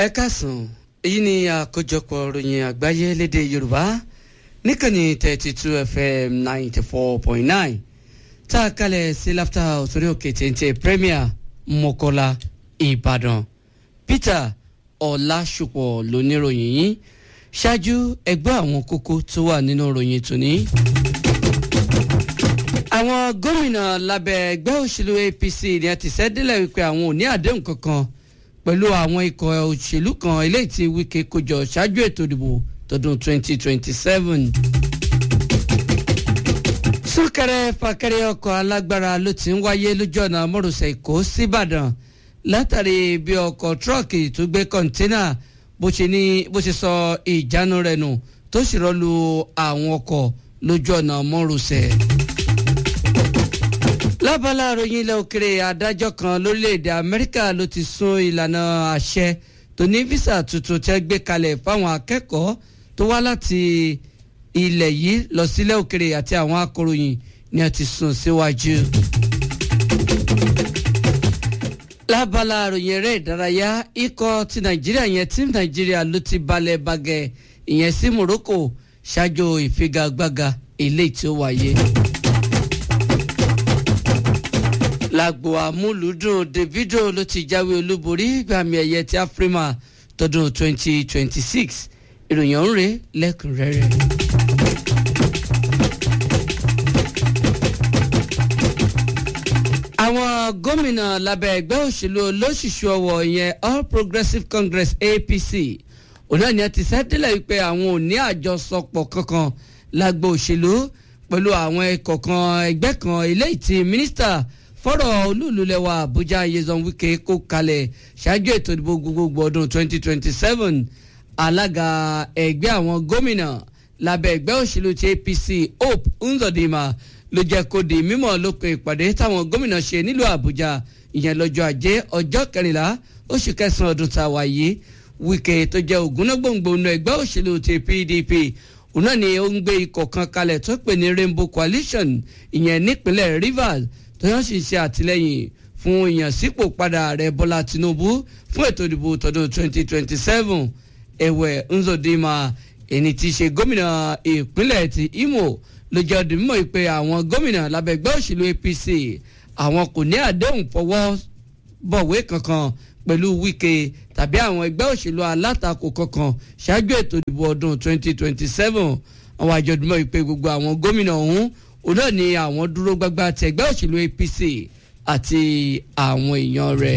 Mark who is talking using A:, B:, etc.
A: ẹ káàsán èyí ni àkójọpọ̀ ròyìn àgbáyé lédè yorùbá níkànnì thirty two fm ninety four point nine tá a kalẹ̀ sí láfta òsórí òkè téńté premier mọ́kọ́lá ìbàdàn peter ọ̀làṣùpọ̀ lóníròyìn yìí ṣáájú ẹgbẹ́ àwọn kókó tó wà nínú ròyìn tòní. àwọn gómìnà lábẹ́ ẹgbẹ́ òṣèlú apc ni a ti sẹ́dílẹ̀ wípé àwọn ò ní àdéhùn kankan pẹ̀lú àwọn ikọ̀ òṣèlú kan eléyìí tí wike kójọ ṣáájú ètò ìdìbò tọdún 2027. súnkẹrẹ fàkẹrẹ ọkọ̀ alágbára ló ti ń wáyé lójú ọ̀nà mọ́rọ̀sẹ̀ èkó síbàdàn látàrí bí ọkọ̀ tírọ́ọ̀kì tó gbé kọ́ńténà bó ṣe ní bó ṣe sọ ìjánu rẹ̀ nù tó sì rọ́lu àwọn ọkọ̀ lójú ọ̀nà mọ́rọ̀sẹ̀ lábala àròyìn ilẹ̀ òkèrè adájọ́ kan lórílẹ̀‐èdè amẹ́ríkà ló ti sún ìlànà àṣẹ tó ní físà tuntun tẹ́ gbé kalẹ̀ fáwọn akẹ́kọ̀ọ́ tó wá láti ilẹ̀ yìí lọ sílẹ̀ òkèrè àti àwọn akọ̀ròyìn ni a ti sún síwájú. lábala àròyìn eré ìdárayá ikọ̀ ti nàìjíríà yẹn tí nàìjíríà ló ti balẹ̀ bàgẹ́ ìyẹn sí morocco ṣáájú ìfigagbága eléyìí tí ó wáyé lágbo amúlùúdùn davido ló ti jáwé olúborí gbàmì ẹ̀yẹ ti afrima tọdún 2026 ìròyìn ọ̀hún rèé lẹ́kùnrẹ́rẹ́. àwọn gómìnà lábẹ́ ẹgbẹ́ òṣèlú olóṣìṣú ọwọ́ ìyẹn all progressives congress apc òun náà ni a ti sẹ́dílẹ̀ wípé àwọn ò ní àjọsọpọ̀ kankan lágbo òṣèlú pẹ̀lú àwọn ẹ̀kọ́ kan ẹgbẹ́ kan eléyìí ti mínísítà fọ́rọ̀ olúùlúlẹ̀wà àbújá yezon wike kó kalẹ̀ ṣáájú ètò ìdìbò gbogbogbò ọdún 2027 alága ẹgbẹ́ àwọn gómìnà lábẹ́ ẹgbẹ́ òṣèlú ti apc hope nzọdìmà ló jẹ́ kó di mímọ̀ lópin ìpàdé táwọn gómìnà ṣe nílùú àbújá ìyẹn lọ́jọ́ ajé ọjọ́ kẹrìnlá oṣù kẹsàn-án ọdún tá a wà yìí wike tó jẹ́ ògúnnágbòǹgbò nù ẹgbẹ́ òṣèlú ti pdp òun náà ni ó ń gbé ikọ̀ kan kalẹ̀ tó pè ní rainbow coalition ìyẹn nípínlẹ̀ rivers tóyàn sì ṣe àtìlẹyìn fún ìyànsípò padà ààrẹ bọ́lá tinubu fún ètò ìdìbò tọdún 2027 ẹ̀wẹ̀ nzọdìmà ẹni tí í ṣe gómìnà ìpínlẹ̀ ti imo ló jẹ́ ọdún mímọ́ pé àwọn gómìnà lábẹ́gbẹ́ òṣèlú apc àwọn kò ní àdéhùn fọwọ́ bọ̀wé kankan pẹ̀lú wike tàbí àwọn ẹgbẹ́ òṣèlú alátakò kankan ṣáájú ètò ìdìbò ọdún 2027 àwọn àjọ̀dúnmọ́ ìpè gbogbo àwọn gómìnà ọ̀hún òun náà ni àwọn dúró gbágbá ti ẹgbẹ́ òṣèlú apc àti àwọn èèyàn rẹ̀.